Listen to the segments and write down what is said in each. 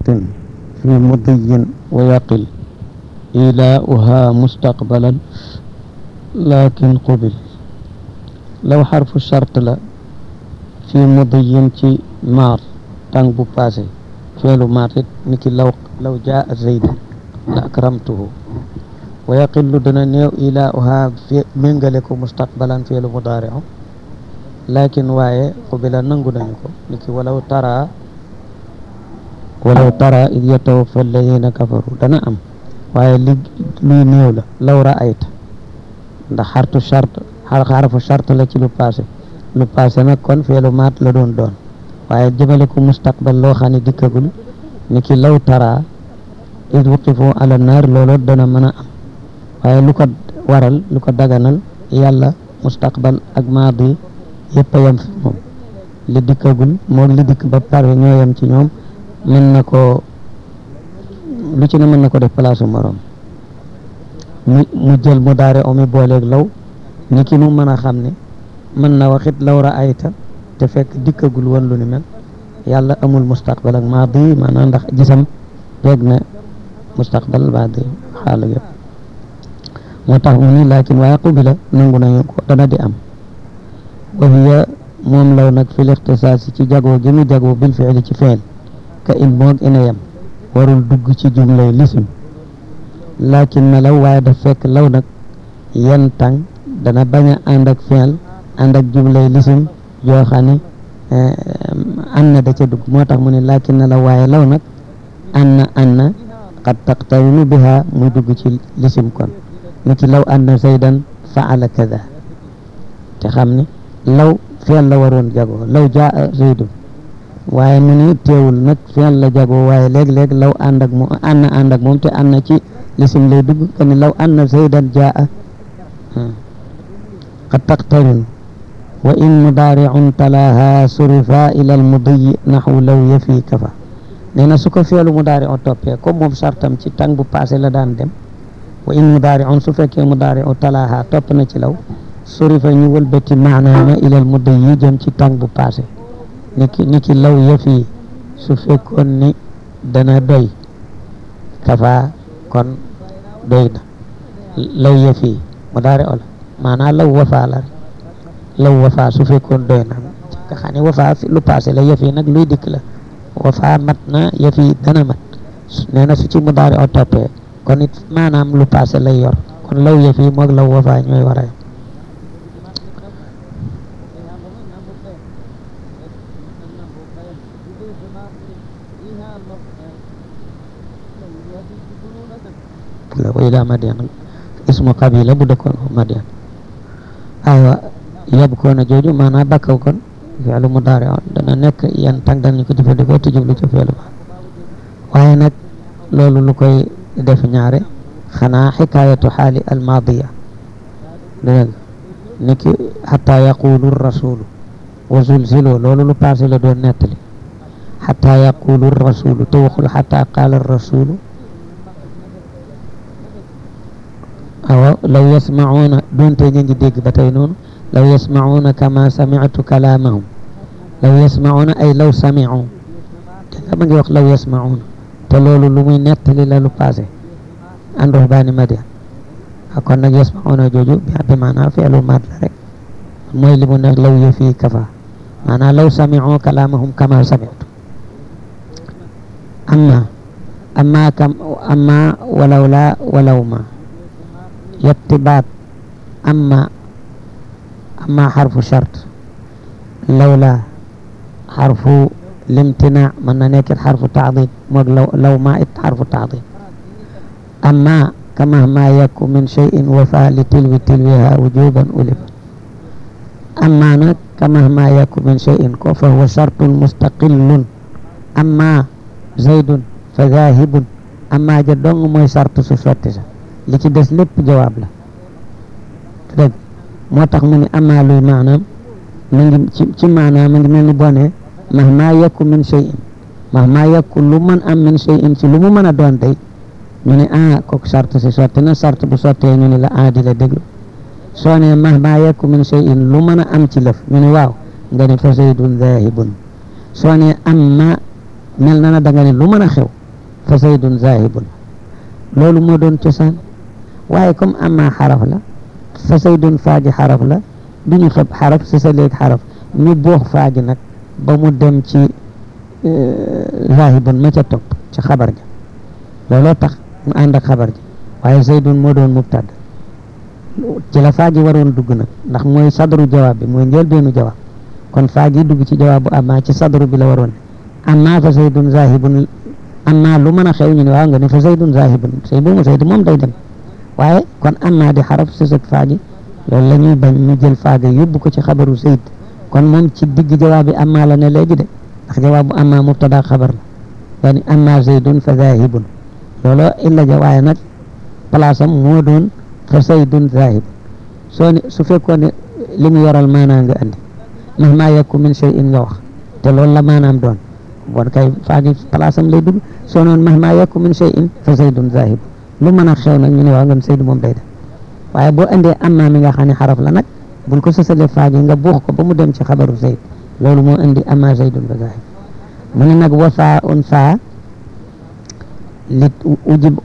shartin fi mudiyin wa yaqil ilaauha mustaqbalan lakin qubil law xarfu shart la fi mudiyin ci maar tàng bu passé feelu maar it ni ki law law jaa zayd la akramtuhu wa yaqillu dana néew ilaauha fi méngale ko mustaqbalan feelu mudaariu lakin waaye qubila nangu nañu ko ni ki walaw tara walaw tara id yatawaffa alladina kafaru dana am waaye li luy néew la law raayta ndax xartu chart xarfu chart la ci lu passé lu passé nag kon feelu maat la doon doon waaye jëmale ko mustaqbal loo xam ne dikkagul ni ki law tara id wuqifu ala naar loolu dana mën a am waaye lu ko waral lu ko daganal yàlla mustaqbal ak maadi yëpp a yem fi moom li dikkagul moog li dikk ba pare ñoo yem ci ñoom mën na ko lu ci ne mën na ko def place morom mu mu jël mu daare omi booleeg law ni ki mu mën a xam ne mën na waxit law raayta te fekk dikkagul woon lu ni mel yàlla amul mustaqbal ak maadi maanaam ndax gisam peeg na mustaqbal maadi xaala yëpp moo tax mu ni laakin waaye qubila nangu nañu ko dana di am wa hiya moom law nag fil ixtisaasi ci jagoo gi mu jagoo bil fiili ci feel ka in moog ina yem warul dugg ci jumlay lisim laakin na law waaye daf fekk law nag yen tàng dana bañ a ànd ak feel ànd ak jumlay lisim yoo xam ne an na da ca dugg moo tax mu ne laakin na law waaye law nag an na an na qad taqtarinu biha muy dugg ci lisim kon ni ki law anna zaydan faala kada te xam ne law feel la waroon jagoo law jaa zaydun waaye mu ni teewul nag feel la jagoo waaye léeg-léeg law ànd ak moom ànd ànd ak moom te ànd na ci lisim lay dugg ka ni law anna zaydan jaa qad taqtarin wa in mudaari'un talaaha surifa ila almudiyi naxwu law yafi kafa nee na su ko feelu mudaari'u toppee comme moom sartam ci tàng bu passé la daan dem wa in mudaari'un su fekkee mudaari'u talaaha topp na ci law surifa ñu wëlbati maanaama ila almudiyi jëm ci tàng bu passé niki niki law yafi su fekkoon ni dana doy kafa kon doy na law yafi mudaari'u la maanaa law wafa la law wafa su fekkoon doy na nga xam ne wafa lu passé la yafi nag luy dikk la wafa mat na yafi dana mat nee na su ci mudaari'u toppee kon it maanaam lu passé lay yor kon law yafi moog law wafa ñooy war a yem wa ila madian ismu qabila bu dëkkoon madian aywa yabkoona jooju maanaam bakkaw kon fi'lu mudaari dana nekk yan tàng danañ ko jëfandikoo te jublu ci fi'lu ba waaye nag loolu lu koy def ñaare xanaa xikaayatu xaali almaadiya dégg niki xata yaqulu rasulu wa zulzilu loolu lu passé la doon nettali xata yaqulu rasulu te waxul xata qaala rasulu awa law yasmacuuna doonte ñu ngi dégg ba tey noonu law yasmacuuna kama samictu kalaamahum law yasmacuuna ay law samicu te nga ma ngi wax law yasmacuuna te loolu lu muy nettali la lu passé an ruhbaani madian kon nag yasmacuuna jooju bi maanaa fi'lu maat la rek mooy li mu ne law yëfi kafa maanaa law samicu kalaamahum kama samictu amma amma kam amma walaw la walaw ma yetti baat amma amma xarfu chart lawla xarfu limtina mën na nekkit xarfu taadid moog law law ma it xarfu taadid amma kama ma yakku min cheyin wafa li tilwi tilwiha wujuban ulif amma nag kama ma yakku min cheyin ko fa huwa chartun mustaqillun amma zaydun fa zahibun amma ja dong mooy chart su sotti sa li ci des lépp jawaab la dégg moo tax mu ne amaa luy maanaam mu ngi ci ci maanaam mu ngi mel ni bone mahma yakku min shay'in mahma yakku lu mën am min shay'in ci lu mu mën a doon tey ñu ne ah kooku sart si sotti na sart bu sottee ñu ne la ah di la déglu soo ne mahma yakku min shay'in lu mën a am ci lëf ñu ne waaw nga ne fa zaydun zahibun soo ne amma mel na na da nga ne lu mën a xew fa zaydun zahibun loolu moo doon cosaan waaye comme amma xaraf la fa zaydun faaji xaraf la du ñu xeb xaraf si sa léegi xaraf ñu boox faaji nag ba mu dem ci zahibun ma ca topp ci xabar ja looloo tax mu ànd ak xabar ja waaye zaydun moo doon mubtada ci la faaji waroon dugg nag ndax mooy sadru jawaab bi mooy njëlbeenu jawaab kon faaji dugg ci jawaabu amma ci sadru bi la waroon amma fa zaydun zahibun amma lu mën a xew ñu ne waaw nga ne fa zaydun zahibun say bu mu zayd moom day dem waaye kon amma di xaraf si sëg faaji loolu la ñuy bañ ñu jël faaga yóbbu ko ci xabaru zayd kon moom ci digg jawaab bi amma la ne léegi de ndax jawaabu amma mubtada xabar la yaani amma zaydun fa zahibun looloo illa ja waaye nag place am moo doon fa zaydun zahib soo ne su fekkoon ne li mu yoral maanaa nga andi mahma yakku min shay'in nga wax te loolu la maanaam doon bon kay faagi place am lay dugg soo noon mahma yakku min shay'in fa zaydun zahib lu mën a xew nag ñu ne waaw nga Seydou moom day def waaye boo indee amma mi nga xam ne xaraf la nag bul ko sësale faagi nga buux ko ba mu dem ci xabaru Zayd loolu moo indi amma zaydun fa zahib mu ne nag wa faa un faa li ujib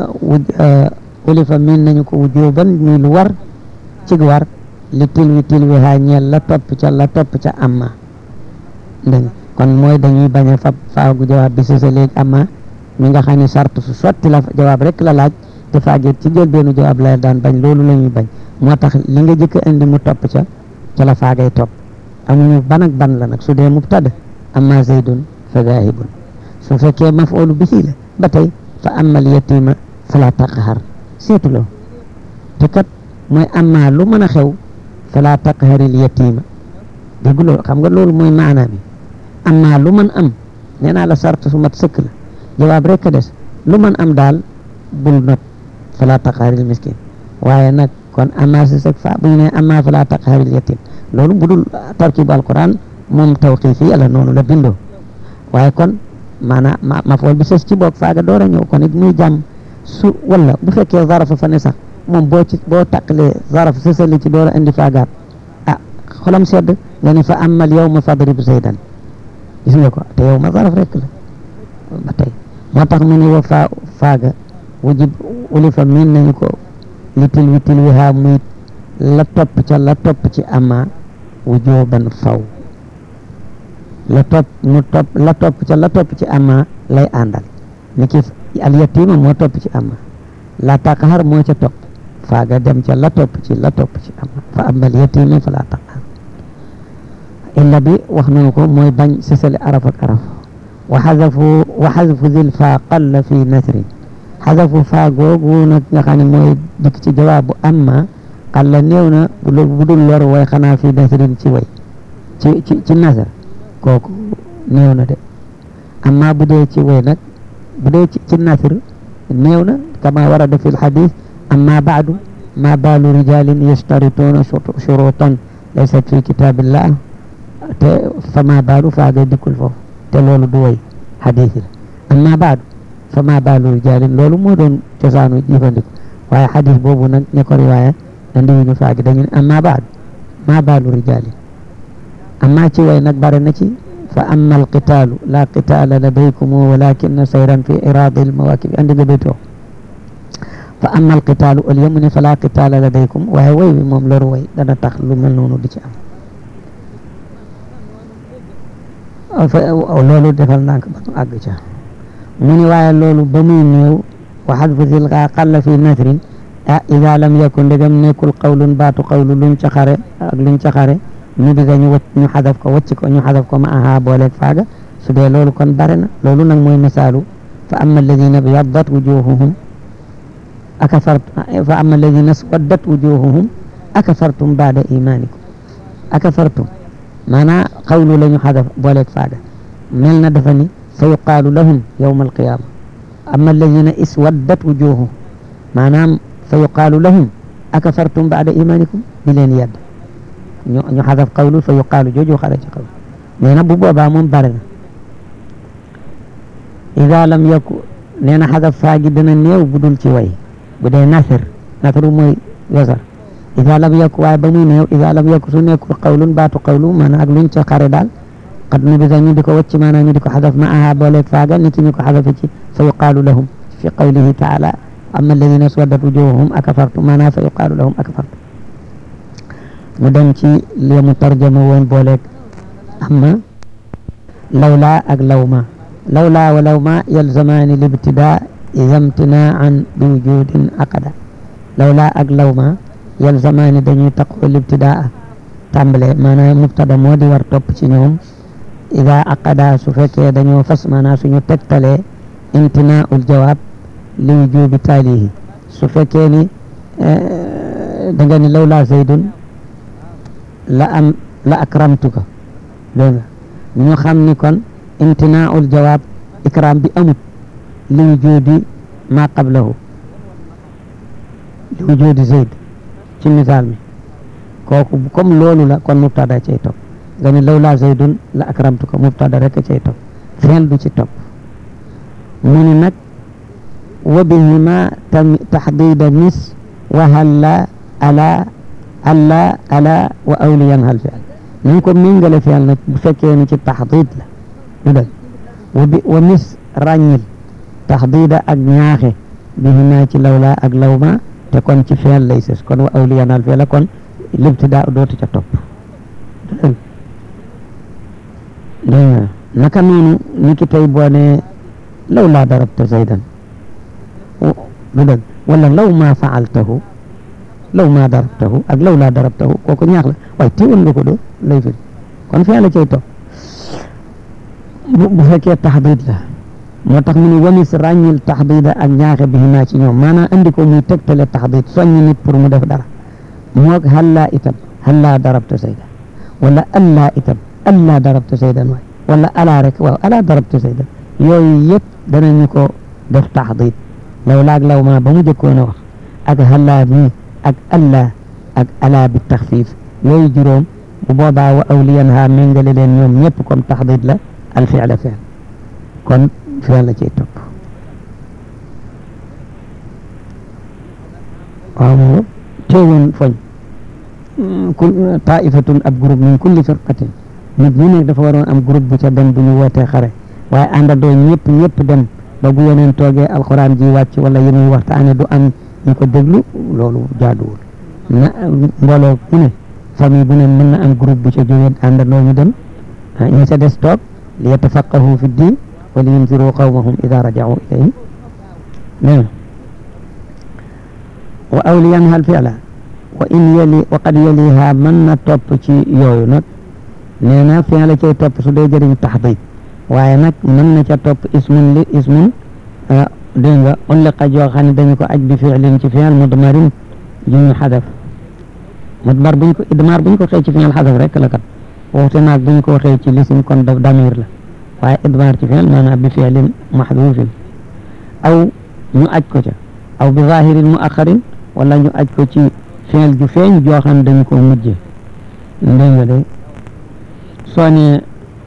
ulifa min nañu ko wujuban muy lu war cig war li tilwi tilwi haa ñeel la topp ca la topp ca amma dégg kon mooy dañuy bañ a fab faagu jawaab bi si sa léegi amma mi nga xam ne sart su sotti la jawaab rek la laaj te faagit ci jël benn jawaab la daan bañ loolu la ñuy bañ moo tax li nga jëkk indi mu topp ca ca la faagay topp amuñu ban ak ban la nag su dee mubtada amma zaydun fa zahibun su fekkee maf'ulu bihi la ba tey fa amal yatima fala taqhar seetuloo te kat mooy amma lu mën a xew fala taqharil yatima dégguloo xam nga loolu mooy maana bi amma lu mën am nee naa la sart su mat sëkk la jawaab rek a des lu mën am daal bul not fala taqharil miskin waaye nag kon amma si sëk fa bu ñu ne amma fala taqharil yatim loolu bu dul tarkibu alquran moom tawqifi yàlla noonu la bindoo waaye kon maanaam ma ma fool bi sës ci boog faaga door a ñëw kon it muy jàmm su wala bu fekkee zarafa fa ne sax moom boo ci boo taqalee zaraf sësali ci door a indi faagaat ah xolam sedd nga ni fa amal yow ma fadrib zaydan gis nga ko te yow ma zaraf rek la ba tey moo tax mu ne wa faa faaga wujib ulifa miin nañu ko li til wi til wi haa muy la topp ca la topp ci ama wujuban faw la topp mu topp la topp ca la topp ci ama lay àndal ni ki al yatima moo topp ci ama la taqhar moo ca topp faaga dem ca la topp ci la topp ci ama fa amal yatima fa la taqhar illa bi wax nañu ko mooy bañ sësale araf ak araf wa xazafu wa xazafu zil faa qalla fi nasrin xazafu faa googu nag nga xam ne mooy dikk ci jawaabu amma qalla néew na bu dul lor way xanaa fi nasrin ci way ci ci ci nasar kooku néew na de amma bu dee ci way nag bu dee ci ci nasr néew na kama warada fi lxadis amma baadu ma baalu rijalin yashtarituuna shurutan laysat fi kitabillah te fama baalu faaga dikkul foofu te loolu du way xadis la amma baadu fama baalu rijalin loolu moo doon cosaanu jëfandiku waaye xadis boobu nag ña ko riwaaya andiwuñu faagi dañu ne amma baadu ma baalu rijalin amma ci way nag bare na ci fa amma alqitaalu la qitaala ladaykum walakin sayran fi iraadi almawakib andi nga baytoo fa amma alqitaalu au lieu mu ne fa la qitaala ladaykum waaye way wi moom loru way dana tax lu mel noonu di ci am loolu defal ndànk ba nu àgg ca mu ni waaye loolu ba muy néew wa xadfu zilqa qalla fi nasrin ah ida lam yakun ndegam nekkul qawlun baatu qawlu luñ ca xare ak luñ ca xare ñu diga ñu wacc ñu xadaf ko wacc ko ñu xadaf ko ma aha booleeg faaga su dee loolu kon bare na loolu nag mooy misaalu fa amma alladina byaddat wujuhuhum akafartum fa amma alladina swaddat wujuhuhum akafartum baada imanikum akafartum maanaa qawlu la ñu xadaf booleeg faaga mel na dafa ni fa yuqaalu lahum yawma alqiyama amma alladina iswaddat wujuhuhum maanaam fa yuqaalu lahum akafartum baada imanikum di leen yedd ñu ñu xadaf qawlu fa yuqaalu jooju xara ci qawlu nee na bu boobaa moom bare na ida lam yaku nee na xadaf faa gi dana néew bu dul ci way bu dee nasr nasru mooy wesar ida lam yaku waaye ba muy néew ida lam yaku su nekkul qawlun baatu qawlu maanaam ak luñ ca xare daal qad nubida ñu di ko wacc maanaam ñu di ko xadaf ma aha booleeg faaga nit ñu ko xadafe ci fa yuqaalu lahum fi qawlihi taala amma alladina swaddat wujuhuhum akafartu maanaam fa yuqaalu lahum akafartu mu dem ci li mu tarjama woon booleeg amma lawla ak lawma lawla wa lawma yalzamaani libtida ida imtinaan bi wujudin aqada lawla ak lawma yalzamaani dañuy taqoo libtidaa tàmbale maanaam mubtada moo di war topp ci ñoom ida aqada su fekkee dañoo fas maanaam suñu tegtalee imtinaaul jawaab li wujubi taalihi su fekkee ni da nga ni lawla zaydun la am la akramtuka dégg nga ñu xam ni kon imtinaaul jawaab ikram bi amut li wujudi ma qablahu li wujudi zayd ci misaal mi kooku comme loolu la kon mubtada cay topp nga ni lawla zaydun la akramtuka mubtada rek cay topp fi'l du ci topp mu ni nag wa bihima taxdida mis wa halla ala alla ala wa awliyan hal fi'l nañ ko méngale fi'l nag bu fekkee ni ci taxdid la du dëgg wa bi wa mis ràññil taxdida ak ñaaxe bihima ci lawla ak lawma te kon ci fi'l lay sës kon wa awliyan hal fi'l kon libtidaa dootu ca topp dégg nga naka noonu ni ki tey boo ne law laa darabta zaydan du dëgg wala law maa faaltahu law maa darabtahu ak law laa darabtahu kooku ñaax la waaye teewul nga ko doo lay firi kon fee la cay topp bu fekkee taxdiid la moo tax mu ne wamis ràññil taxdiida ak ñaaxe bi naa ci ñoom maanaam andi ko muy tegtale taxdiid soññ nit pour mu def dara moog hallaa itam hallaa darabta zaydan wala allaa itam allaa darabta zaydan waay wala alaa rek waaw alaa darabta zaydan yooyu yëpp danañu ko def taxdiid law laag law maa ba mu jëkkoon a wax ak hallaa mi ak allaa ak alaa bi taxfiif yooyu juróom bu boobaa wa awliyan ha méngale leen ñoom ñëpp comme taxdiid la al fi'la fi'l kon fi'l la cay topp waaw moom teewoon foñ kul taifatun ab groupe min kulli firqatin nit ñi nekk dafa waroon am groupe bu ca dem bu ñu wootee xare waaye àndandoo ñëpp ñëpp dem ba bu yeneen toogee alxuraan ji wàcc wala yi muy waxtaane du am ñu ko déglu loolu jaaduwul na mbooloo bu ne famille bu ne mën na am groupe bu ca jógee àndandoo ñu dem ñi ca des toog li yatafaqahu fi ddin wa li yunziru qawmahum ida rajau ilayhim nee wa awliyan hal fi'la wa in yali wa qad yaliha mën na topp ci yooyu nag nee na fi'l la cay topp su dee jëriñ taxdiid waaye nag mën na ca topp ismun li ismun dégg nga ulliqa joo xam ne dañu ko aj bi fi'lin ci fi'l mudmarin ju ñu xadaf mudmar buñ ko idmar buñ ko xëy ci fi'l xadaf rek la kat waxte naag buñ ko xëy ci lisim kon daf damir la waaye idmar ci fi'l maanaam bi fi'lin maxduufin aw ñu aj ko ca aw bi zahirin muaxarin wala ñu aj ko ci fi'l ju feeñ joo xam dañu ko mujje dégg nga de soo ne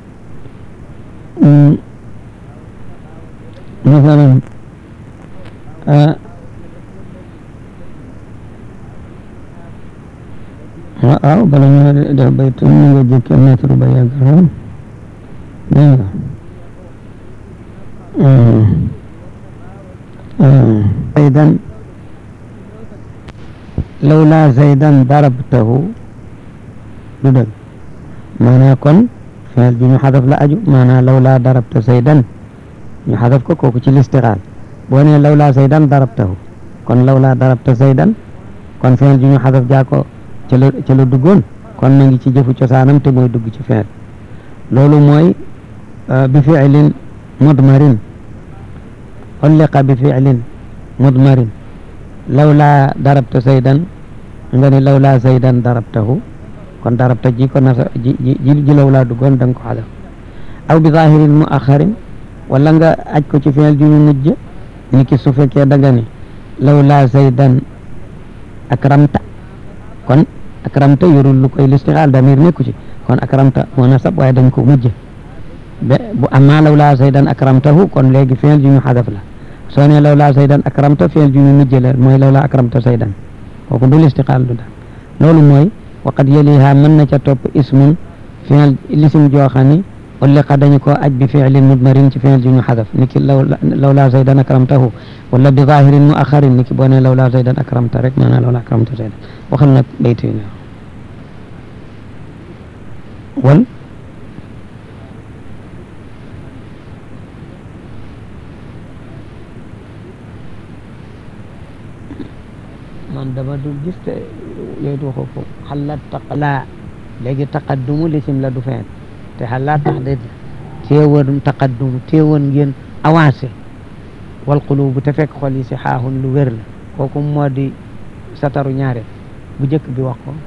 masalan waaw bala ñu def baytu ñu nga jëkke mètre ba yàgg lool dégg nga zaydan lawla zaydan darabtahu du dëgg maanaa kon fi'l bi ñu xadaf la aju maanaa lawla darabta zaydan ñu xadaf ko kooku ci listixaal boo nee lawla zaydan darabtahu kon lawla darabta zaydan kon fi'l bi ñu xadaf jaa ko ca la ca la duggoon kon na ngi ci jëfu cosaanam te mooy dugg ci fi'l loolu mooy bi fi'lin mudmarin ulliqa bi fi'lin mudmarin lawla darabta zaydan nga ni lawla zaydan darabtahu kon darabta ji ko nasa ji ji ji lawla duggoon da nga ko xadaf aw bi zahirin muaxarin wala nga aj ko ci fi'l ju ñu mujj ni ki su fekkee da nga ni lawla zaydan akramta kon akramta yorul lu koy listixaal damir nekku ci kon akramta moo nasab waaye dañ ko mujj be bu amma lawla zaydan akramtahu kon léegi fi'l ju ñu xadaf la soo ne lawla zaydan akramta fi'l ju ñu mujj la mooy lawla akramta zaydan kooku du listixaal du daal loolu mooy waqad yaliha mën na ca topp ismun fi'l lisim joo xam ni ulliqa dañu ko aj bi fiilin mudmarin ci fiil ju ñu xadaf ni ki law law laa zaydan akramtahu wala bi zahirin mu axarin ni ki boo ne law laa zaydan akramta rek maanaam law laa akramta zaydan waxal nag bayt yi wal man dama dul gis te yooyu waxoo foofu xalaat taqalaa léegi taqaddumu lisim la du feen te xalaat tax de teewoon taqaddumu teewoon ngeen avancé wal qulubu te fekk xol yi si xaaxun lu wér la kooku moo di sataru ñaare bu njëkk bi wax ko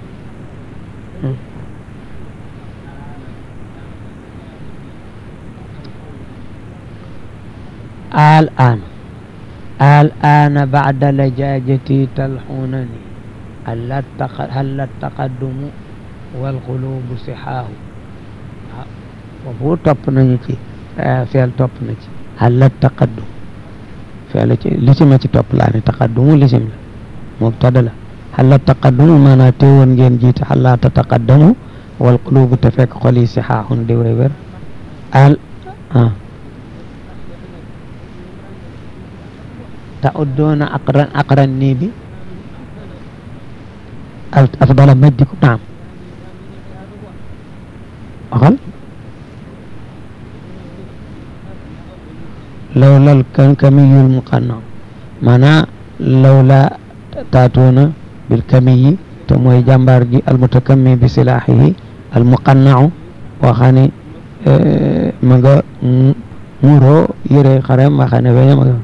al an al ana bacda lajajati talxunani hal taqaddumu wal qulubu sixaahu foofu topp nañu ci feel topp na ci hal taqaddum feel ci lisima ci topp laa ne taqaddumu lisim la mubtada la hal taqaddumu maanaa teewoon ngeen jiite hal tataqaddamu wal qulubu te fekk xol yi sixaahun di way wér al ah تعدون أقرن أقرني بي أفضل مجدكم نعم أقل لولا الكمي المقنع معنى لولا تاتون بالكمي تموي جنبارجي المتكمي بسلاحه المقنع وخاني اه مغا مورو يري خرم وخاني ويا مغا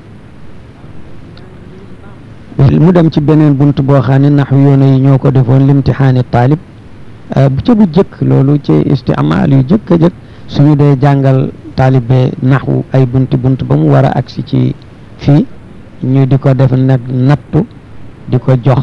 mu dem ci beneen bunt boo xam ne nax yoona yi ñoo ko defoon limtixaani taalib bu ca bu jëkk loolu ci istimaal yu jëkk a jëkk suñu dee jàngal taalibe naxwu ay bunti bunt ba mu war a agsi ci fii ñu di ko def nag nattu di ko jox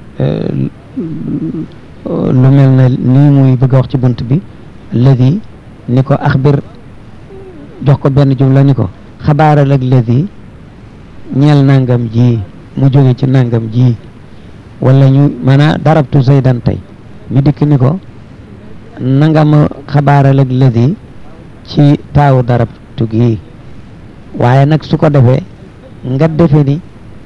lu mel ne nii muy bëgg a wax ci bunt bi ladi ni ko axbir jox ko benn jumla ni ko xabaaral ak ladi ñeel nangam ji mu jóge ci nangam ji wala ñu maanaam darabtu zaydan tey ñu dikk ni ko nanga ma xabaaral ak ladi ci taawu darabtu gi waaye nag su ko defee nga defe ni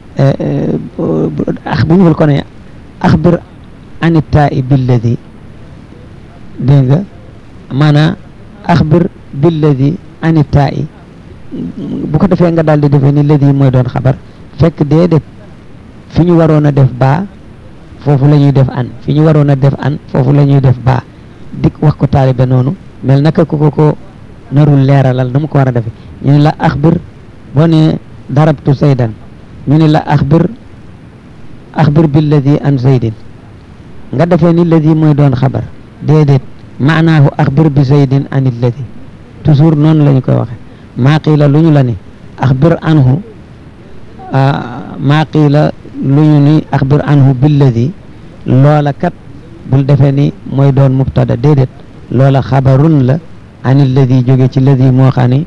ax bu ñu ko ne axbir ani taa'i billadi dégg nga maanaam axbir billadi ani taa'i bu ko defee nga daal di defee ni ladi mooy doon xabar fekk déedéet fi ñu waroon a def baa foofu la ñuy def an fi ñu waroon a def an foofu la ñuy def baa dik wax ko taalibe noonu mel naka ko ko ko narul leeralal na mu ko war a defe ñu ne la axbir boo ne darabtu zaydan ñu ne la axbir axbir billadi an zaydin nga defee ni ladi mooy doon xabar déedéet maanaahu axbir bi zaydin an illadi toujours noonu la ñu koy waxe maa qiila lu ñu la ni axbir anhu maa qiila lu ñu ni axbir anhu billadi loola kat bul defee ni mooy doon mubtada déedéet loola xabarun la an illadi jóge ci ladi moo xam ni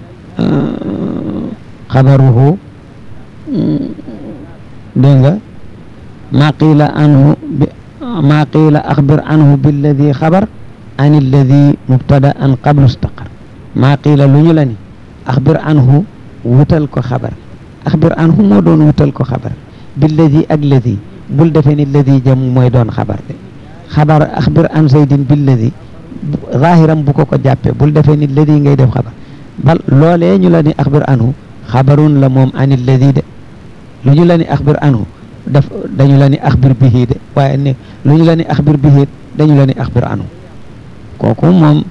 xabaruhu dégg nga maa qiila anhu bi maa qiila axbir anhu billadi xabar an illadi mubtada an qablu staqar maa qiila lu ñu la ni axbir anhu wutal ko xabar axbir anhu moo doon wutal ko xabar billadi ak ladi bul defee ni ladi jam mooy doon xabar de xabar axbir an zaydin billadi zahiram bu ko ko jàppee bul defee ni ladi ngay def xabar bal loolee ñu la ni axbir anhu xabarun la moom an illadi de lu ñu la ni axbir anhu daf dañu la ni axbir bihi de waaye ne lu ñu la ni axbir bihi dañu la ni axbir anhu kooku moom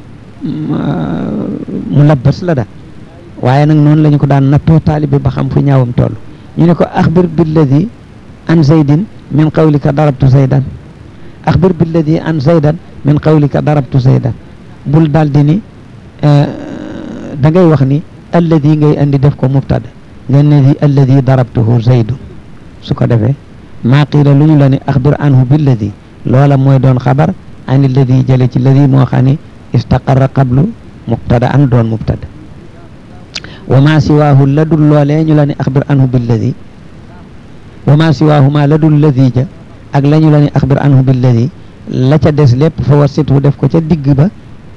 mu labbas la da waaye nag noonu la ñu ko daan nattoo taalibe ba xam fu ñaawam toll ñu ne ko axbir billadi an zaydin min qawlika darabtu zaydan axbir billadi an zaydan min qawlika darabtu zaydan bul daal di ni da ngay wax ni alladi ngay andi def ko mubtada nga ne di alladi darabtuhu zaydun su ko defee maa qiila lu ñu la ni axbir anhu billadi loola mooy doon xabar an alladi jële ci ladi moo xam ni istaqarra qablu mubtada an doon mubtada wa ma siwaahu la dul loolee ñu la ni axbir anhu billadi wa ma siwaahu ma la dul ladi ja ak la ñu la ni axbir anhu billadi la ca des lépp fa wasithu def ko ca digg ba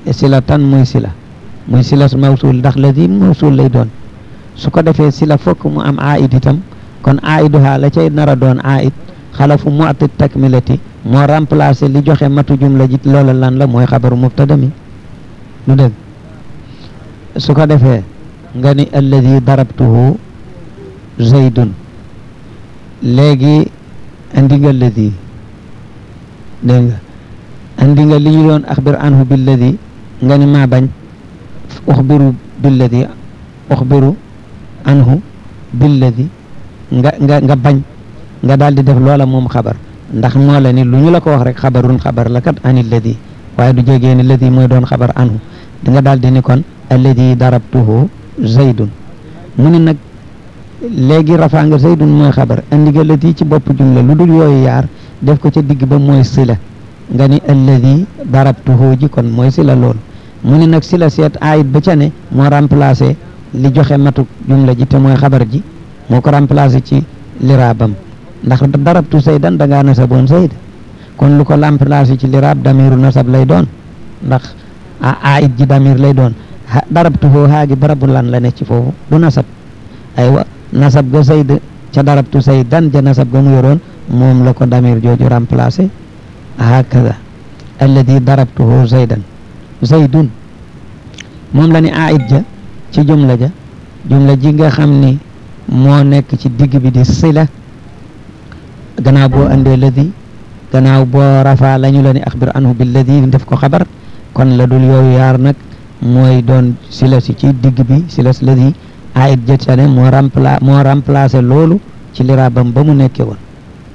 sila tan muy sila muy sila mawsul ndax ladi mawsul lay doon su ko defee sila fokk mu am aid itam kon aiduha la cay nar a doon aid xalafu mu'ti takmilati moo remplacé li joxe matu jumla ji loola lan la mooy xabaru mubtada mi lu dëgg su ko defee nga ni alladi darabtuhu zaydun léegi andi nga alladi dégg nga andi nga li ñu doon axbir anhu billadi nga ni maa bañ uxbiru billadi uxbiru anhu billadi nga nga nga bañ nga daal di def loola moom xabar ndax moo la ni lu ñu la ko wax rek xabarun xabar la kat ani alladi waaye du jegee ni ladi mooy doon xabar anhu di nga daal di ni kon alladi darabtuhu zaydun mu ni nag léegi rafaa nga zaydun mooy xabar andi nga ladi ci bopp jumla lu dul yooyu yaar def ko ca digg ba mooy sila nga ni alladi darabtuhu ji kon mooy sila loolu mu ni nag sila seet ayit ba ca ne moo remplacé li joxe matu jumla ji te mooy xabar ji moo ko remplacé ci liraabam ndax darabtu zaydan da ngaa nasaboon zayd kon lu ko remplacé ci liraab damiru nasab lay doon ndax a ayit ji damir lay doon darabtuhu haagi barabu lan la ne ci foofu du nasab aywa nasab ga zayd ca darabtu zaydan ja nasab ga mu yoroon moom la ko damir jooju remplacé hakada alladi darabtuhu zaydan zaydun moom la ni aid ja ci jumla ja jumla ji nga xam ni moo nekk ci digg bi di sila gannaaw boo andee ladi gannaaw boo rafa la ñu la ni axbir anhu bi ladi def ko xabar kon la dul yooyu yaar nag mooy doon sila si ci digg bi sila si ladi aid ja ca ne moo rempla moo remplacé loolu ci liraabam ba mu nekkee woon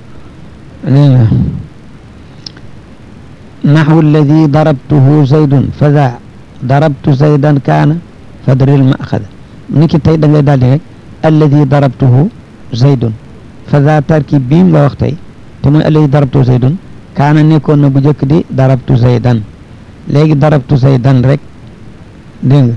naxwu alladi darabtuhu zaydun fa daa darabtu zaydan kaana fadril maaxada ni ki tey da ngay daal di rek alladi darabtuhu zaydun fa daa tarkib bii la wax tey te mooy alladi darabtuhu zaydun kaana nekkoon na bu njëkk di darabtu zaydan léegi darabtu zaydan rek dégg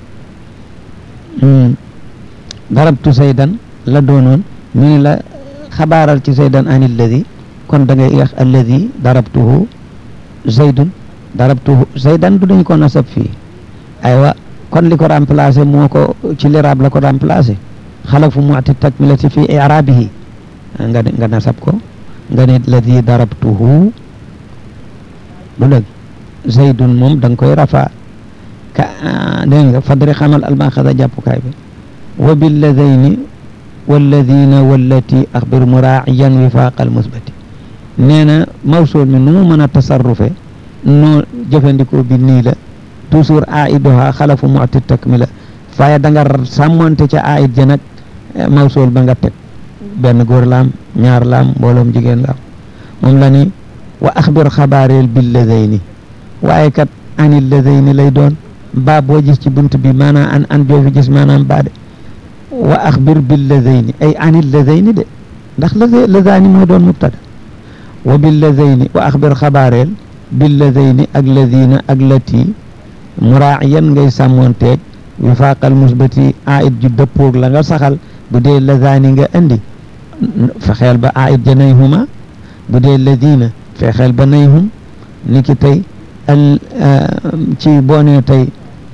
nga darabtu zaydan la doonoon ñu ne la xabaaral ci zaydan an alladi kon da ngay wax alladi darabtuhu zaydun darabtuhu zaydan du dañ ko nasab fii aywa kon li ko remplacé moo ko ci liraab la ko remplacé xalafu mu'ti takmilati fi i'rabihi nga nga nasab ko nga ne alladi darabtuhu du dëgg zaydun moom da nga koy rafa ka dégg nga fadri xamal almaxada jàppukaay bi wa billadayni walladina wallati axbir muraaciyan wifaaqal musbati nee na mawsuul mi nu mu mën a tasarrufe noo jëfandikoo bi nii la toujours aiduha xalafu mu'ti takmila waaye da nga sàmmonte ca aid ja nag mawsuul ba nga teg benn góor laam ñaar laam mbooloom jigéen laam moom la ni wa axbir xabaareel billadayni waaye kat anil ladayni lay doon baa boo gis ci bunt bi maanaam an an joo fi gis maanaam baa de wa axbir billadayni ay anil ladayni de ndax ladaani moo doon mubtada wa billadayni wa axbir xabaareel billadayni ak ladina ak lati muraaciyan ngay sàmmoonteeg wifaaqal musbati aid ju dëppoog la nga saxal bu dee ladaani nga andi fexeel ba aid ja nayhuma bu dee ladina fexeel ba nayhum ni ki tey al ci boo nee tey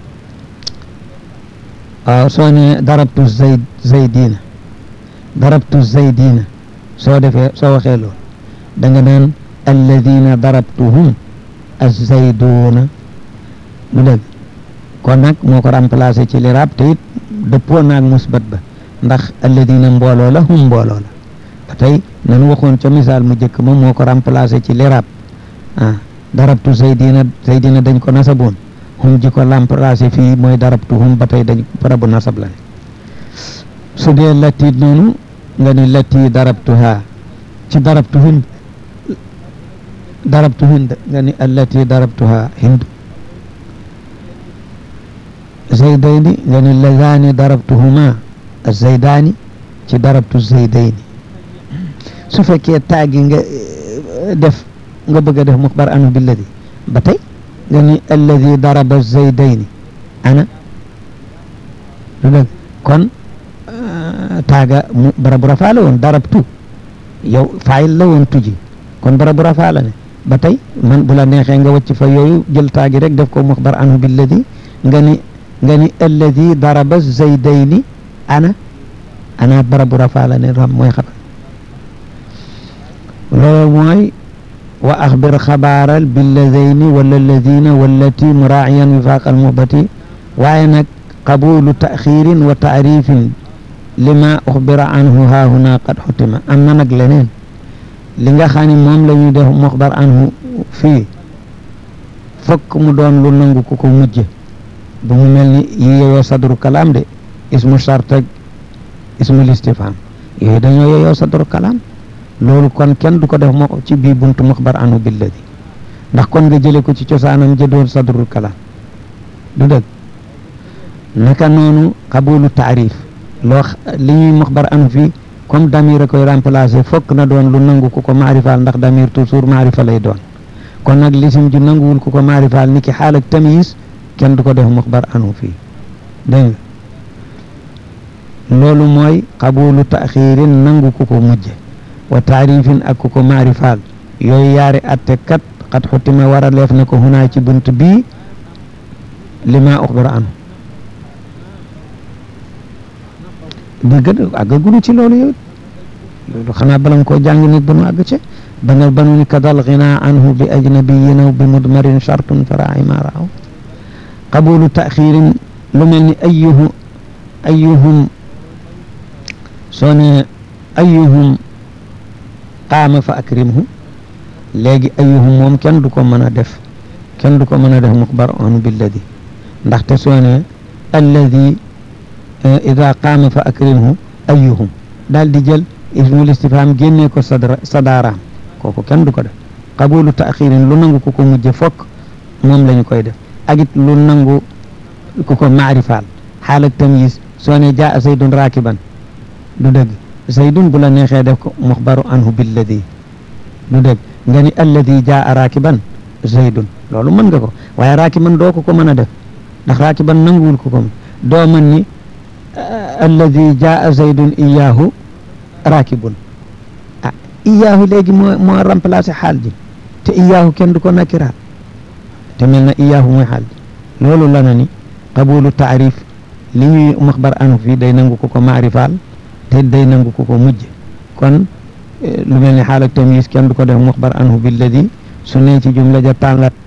waaw soo nee darabtu zayd zaydina darabtu zaydina soo defee soo waxee loolu da nga naan alladina darabtuhum azzayduna mu dëgg kon nag moo ko remplacé ci liraab te it dëppoo naag musbat ba ndax alladina mbooloo la hum mbooloo la ba tey nanu waxoon ca misaal mu jëkk ma moo ko remplacé ci liraab ah darabtu zaydina zaydina dañ ko nasaboon hum ji ko remplacé fii mooy darabtu hum ba tey dañ barabu nasab la ne su dee latti noonu nga ni latti darabtuha ci darabtu hind darabtu hind nga ni allati darabtuha hind zaydayni nga ni lazani darabtuhuma zaydani ci darabtu zaydayni su fekkee taagi nga def nga bëgg a def muxbar anu billadi ba tey nga ni alladi daraba zaydayni ana lu dëgg kon taaga mu barabu rafaa la woon darabtu yow faayil la woon tuji kon barabu rafaa la ne ba tey man bu la neexee nga wàcc fa yooyu jël taagi rek def ko muxbar anhu billadi nga ni nga ni alladi daraba zaydayni ana ana barabu rafaa la ne ram mooy xabar loolu mooy wa axbir xabaaral billadayni wala alladina wallati muraaciyan wifaaq almuhbati waaye nag qabulu taxirin wa taarifin lima uxbira anhu haahuna qad xutima am na nag leneen li nga xam ne moom la ñuy def muxbar anhu fii fokk mu doon lu nangu ku ko mujje bu mu mel ni yi yeyoo sadru kalaam de ismu shart ak ismul istifham yooyu dañoo yeyoo sadru kalaam loolu kon kenn du ko def moo ci bii buntu muxbar anhu billadi ndax kon nga jële ko ci cosaanam jëdoon sadrul kalaam du dëgg naka noonu qabulu taarif loo li ñuy muxbar anhu fii comme damir a koy remplacer fokk na doon lu nangu ku ko maarifaal ndax damir toujours maarifa lay doon kon nag lisim ju nanguwul ku ko maarifaal ni ki xaal ak tamyiz kenn du ko def muxbar anhu fii dégg nga loolu mooy qabulu taxirin nangu ku ko mujje wa taarifin ak ku ko maarifaal yooyu yaari atte kat xat xutima war a leef ne ko hunaa ci bunt bii lima uxbira anhu dëgg àggagunu ci loolu yow loolu xanaa bala nga koo jàng nit ba nu àgg ci ba nga banu ni kadal xinaa anhu bi ajnabiyin aw bi mudmarin chartun faraai ma raaw qabulu taxirin lu mel ni ayuhu ayuhum soo ne ayuhum qaama fa akrimhu léegi ayuhum moom kenn du ko mën a def kenn du ko mën a def muxbar anhu billadi ndaxte soo ne alladi ida qaama fa akrimhu ayuhum daal di jël ismul istifham génnee ko sadra sadaaraam kooku kenn du ko def qabulu taaxirin lu nangu ku ko mujje fokk moom la ñu koy def ak it lu nangu ku ko maarifaal xaal ak tamyiz soo ne jaa zaydun raakiban du dëgg zaydun bu la neexee def ko muxbaru anhu billadi du dëgg nga ni alladi jaa raakiban zaydun loolu mën nga ko waaye raakiban doo ko ko mën a def ndax raakiban nanguwul ko ko doo mën ni alladi jaa zaydun iyaahu raakibun ah iyaahu léegi moo moo remplacé xaal ji te iyaahu kenn du ko nakiraat te mel na iyaahu mooy xaal ji loolu la na ni qabulu taarif li ñuy maxbar anu fii day nangu ko ko maarifaal te day nangu ko ko mujj kon lu mel ni xaal ak tamyiz kenn du ko def maxbar anhu billadi su ne ci jumla ja tàngat